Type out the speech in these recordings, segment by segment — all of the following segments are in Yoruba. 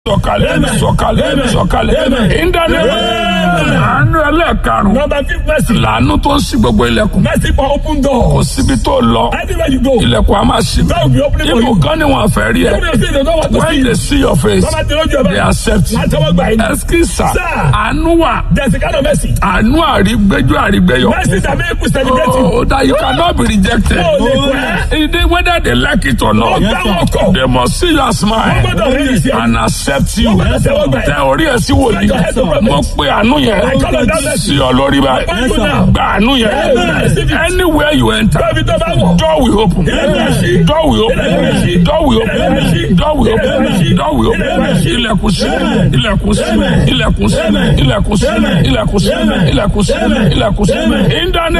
sọ̀kalẹ̀ sọ̀kalẹ̀ sọ̀kalẹ̀ ìdánilẹ̀ àánú ẹlẹ́ẹ̀karùn Number fifth mercy. làánú tó ń ṣí gbogbo ilẹ̀kùn Mercy for open kò door. síbi tó lọ Anywhere you go. ilẹ̀kùn a máa ṣí God will be opening for ibù you. kan ni wọn fẹ́ rí ẹ Even if they don't want to see when you. they see your face Bàbá tí lójú ẹ̀ they bá. accept you Àtẹwọ́ gbà yín. ẹsikisa Sir. àánú wà There's a kind of mercy. àánú àrígbéjú àrígbéyọ Mercy that make you celebrate you. oh that you cannot be rejected Oh, lè pẹ́. It is whether they like it or not Wọ́n gbá wọn kọ̀. they must see your Wọ́n smile gbọ́dọ̀ rí ìṣe. and accept you Wọ́n gbọ́dọ̀ tẹ́wọ́ gbà tẹ yín. orí ẹ sí wòlíì Yes, sir. mo pe àánú yẹn I call on that mercy. sí ọ lórí báyìí Yes, sir. gba àánú yẹn Yes, sir. anywhere you enter Bẹ́ẹ̀ni tó bá wọ̀. door will open Yes. door will open Yes. door will open Yes. door will open Yes. door will open Yes. ilẹ̀kùn sí Yes. ilẹ̀kùn sí Yes. ilẹ̀kùn sí Yes. ilẹ̀kùn sí Yes. ilẹ̀kùn sí Yes. ilẹ̀kùn sí Yes. ilẹ̀kùn sí Yes.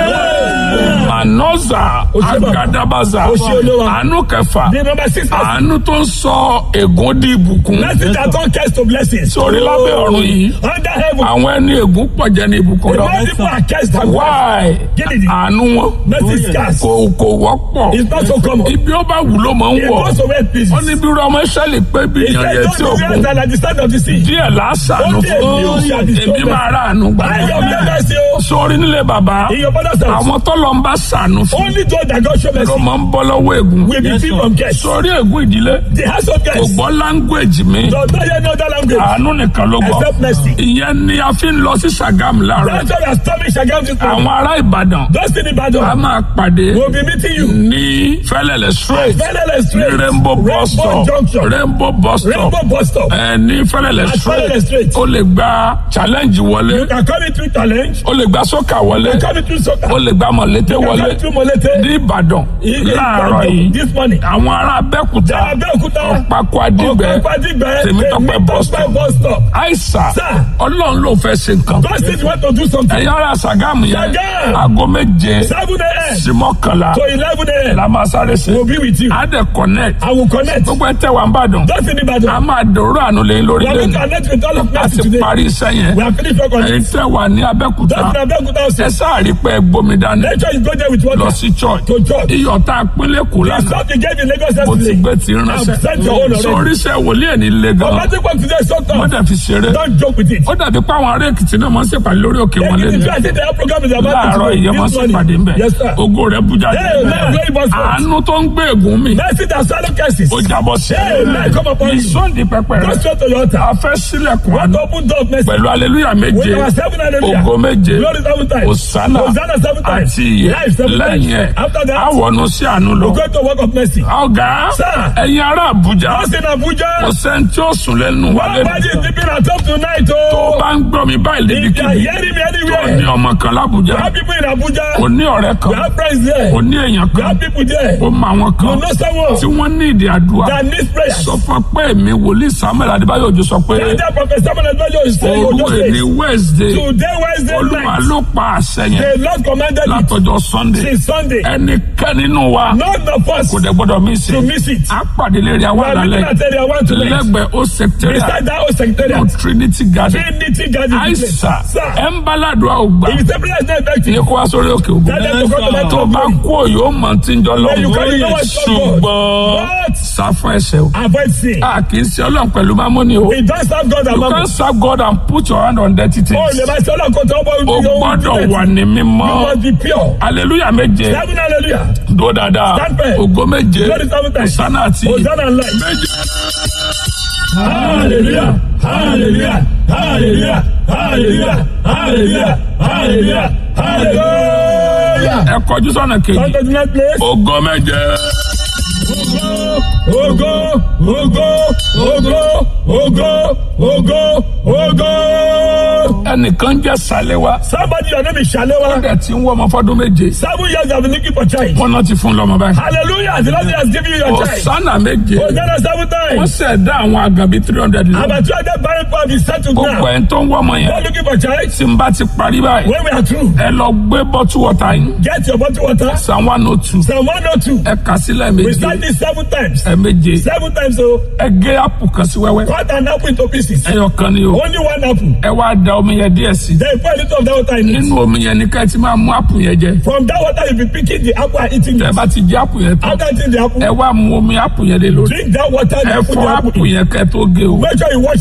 ìdáná manoza Oṣù bàbá. agadabaza Oṣù Olúwa. àánú kẹfà The number six mercy. àánú tó ń sọ ègún di ìbùkún Mercy that turn curse to blessings. sórí lábẹ́ ọ̀run yìí Under heaven. àwọn ẹni ègún pọ̀ jẹ́ ní ìbùkún The lọ. more people are cursed than why Gidi. àánú wọn Mercy is scarce. kò kò wọ́pọ̀ It's not so common. ibi ó bá wù ló máa ń It wọ̀ goes to where peace. ó ní bí ọmọ ìṣẹ̀lẹ̀ pé bí It's ìyàn like yẹn those tí who òkun are at the stand of the sea. díẹ̀ lásàánú Ó díẹ̀ ni ó fún ṣe àdìsọ́ èmi bẹ́ẹ̀. máa rà àánú gbà I am the mercy o. sórí nílé bàbá In your father's house. àwọn tọ́lọ̀ ń bá sàánú fún Only those that God show ló mercy máa ń bọ́ lọ́wọ́ ègún will be free from curse. sórí ègún ìdílé The house of kò curse gbọ́ láńgbèjì mi does not hear no other language àánú nìkan ló gbọ́ except mercy. ìyẹn ni a fi ń lọ sí Ṣàgámù láàárọ̀ That's why we are storming Shagam this morning. àwọn ará Ìbàdàn Those in a Ibadan máa pàdé will be meeting you. ní Fẹ́lẹ́lẹ̀ straight Fẹ́lẹ́lẹ̀ ní street. Rainbow bus Rainbow stop junction. Rainbow bus stop Rainbow bus stop. ẹ ní Fẹ́lẹ́lẹ̀ At Fẹ́lẹ́lẹ̀ straight street. o lè gba challenge wọlé You can come in through challenge. o lè gba sọ́kà wọlé You can come in through soccer. o lè gba mọ̀lété You can wọlé come through Molete. ní Ìbàdàn In láàárọ̀ Ibadan yìí This morning. àwọn ará Abẹ́òkúta Abẹ́òkúta. Ọ̀pákó Adígbẹ́ Ọ̀pákó-Adígbẹ́. Tèmítọ́pẹ́ bus stop Tèmítọ́pẹ́ bus stop. àìsà Sir. Ọlọ́run ló fẹ́ ṣe nǹkan God says you want to do something. ẹ̀yin ará Ṣàgámù yẹn Ṣàgámù. aago méje Seven a.m. sí mọ́kànlá to eleven a.m. la máa sáré ṣe We'll be with you. á dẹ̀ connect I will connect. gbogbo ẹ tẹ́ wà ń bàdàn Those in a Ibadan. máa dòrò àánú lẹ́yìn lórí We are going to lẹ́nu connect with all of a mercy ti today. parí iṣẹ́ yẹn We have finished work on ẹ̀yin it. tẹ́ wà ní Abẹ́òkúta Those in Abeokuta ẹ also. sáàrí pé gbomi dání Make sure you go there with lọ water. sí church To church. iyọ̀ tá a pínlẹ̀ kù The lánàá stuff you gave in Lagos mo ti yesterday. gbé ti ránṣẹ́ I've sent your own already. sórí iṣẹ́ wòlíì ẹ̀ ní ilé gan But nothing work today is so wọ́n tough. dẹ̀ fi ṣeré Don't joke with it. ó dàbí pé àwọn ará Èkìtì náà máa ń ṣèpàdé lórí òkè wọn If lẹ́nu you are saying the program is about láàárọ̀ ìyẹn máa ń this ṣèpàdé morning. ńbẹ̀ Yes, sir. ògo rẹ̀ bú jáde Hey, man, very much so. àánú tó ń gbé ègún mi Mercy that swallow curses. ó jábọ́ sí Hey, man, come upon you. ìsọ́ndì pẹpẹ Go rẹ̀ straight to your a altar. fẹ́ sílẹ̀kùn What àánú open door of mercy? pẹ̀lú aleluya méje With our seven hallelujah. ògo méje Glory seven times. òsánà Hosanna seven times. àti ìyè Life seven lẹ́yìn ẹ̀ times. After that, àwọnù sí àánú lọ. we go to work of mercy. ọ̀gá Sir. ẹ̀yin ará Àbújá Us in Abuja. kò sẹ́ni tí ó sùn lẹ́nu wa Nobody lẹ́nu is sleeping at home tonight. tó Oh. bá ń gbọ́ mi báyìí If you are lédìkìbì hearing me tó ní anywhere, ọmọ kan lábújá we have people in Abuja. kò ní ọ̀rẹ́ We kan have friends there. kò ní èèyàn We kan have people there. ó mọ àwọn You kan know someone tí wọ́n ní ìdí àdúrà that needs prayer. sọ fún pé mi wòlíì Samuel Adébáyọ̀ Òjó sọ pé Tell that prophet Samuel Adébáyọ̀ is saying, òru "Ojo èní says, Wednesday Today Wednesday Olúwa night, ló pa àṣẹ yẹn the Lord commanded it látọjọ́ Sunday since Sunday. ẹnikẹ́ni nínú wa None of us kò dẹ̀ gbọ́dọ̀ mí sí to miss it. a pàdé lérí We àwọn are meeting àlàlẹ́ at area one tonight. lẹ́gbẹ̀ẹ́ ó secretariat Beside that old secretariat. no Trinity Garden Trinity Garden place. àìsà Sir, ẹ̀ ń bá ládùúgbò àwògbà if the prayer is not effective, ìyẹn kó wá sórí òkè ògùn tell them to come to my tó top bá kú òyò mọ̀ tí ń jọ lọ Then you can't know what's ṣùgbọ́n called But sáfún ẹsẹ̀ o avoid sin. a kì í ṣe ọlọ́run pẹ̀lú mámọ́ni o We don't serve God you among can us. serve God and put your hand on dirty Oh, things le ma ṣe ọlọ́kọ̀ tó bọ́ o gbọ́dọ̀ wà ní You mímọ́ must be pure. hallelujah méje Seven hallelujah. dúró dáadáa Stand firm. ògo méje Glory seven times. ọ̀sánà àti Hosanna and light. méje. Hallelujah. Hallelujah. Hallelujah. Hallelujah. Hallelujah. Hallelujah. Hallelujah. ẹ kọjú sọ́nà kejì Come to the next place. ògo méje Ogo, ogo, ogo, ogo, ogo, ogo. ẹnìkan jẹ́ sàlẹ̀wá Somebody your name is Shalewa. ẹ̀ tí ń wọ́ ọmọ fọ́dún méje Seven years I've been looking for child. wọn náà ti fún lọ́mọ báyìí Hallelujah. The Lord has given you your child. ọ̀sánà méje Hosanna seven wọ́n times. ṣẹ̀dá àwọn àgàbí three hundred lọ About two hundred barren people have been settled gbogbo now. ẹ̀ tó ń wọ́ ọmọ yẹn Not looking for child. tí n bá ti parí báyìí When we are through, ẹ lọ gbé bọ́tú wọ̀tá yín get your bottle water. psalm one oh two Psalm 102. ẹ kà sílẹ̀ We méje start this seven times. ẹ méje Seven times, so ẹ gé àpò kan sí wẹ́wẹ́ cut an apple into pieces. ẹyọ kan ni o Only one apple. ẹ wá da omi yẹn díẹ̀ sí Then you pour a little of that water in it. nínú omi yẹn ní ká ẹ ti máa mú àpò yẹn jẹ From that water, you'll be picking the apple and eating tẹ it. bá ti jẹ àpò yẹn tán After eating the apple, ẹ wá mu omi àpò yẹn lé lórí drink that water ẹ and put fọ the apple àpò in. yẹn kẹ tó gé o Make sure you wash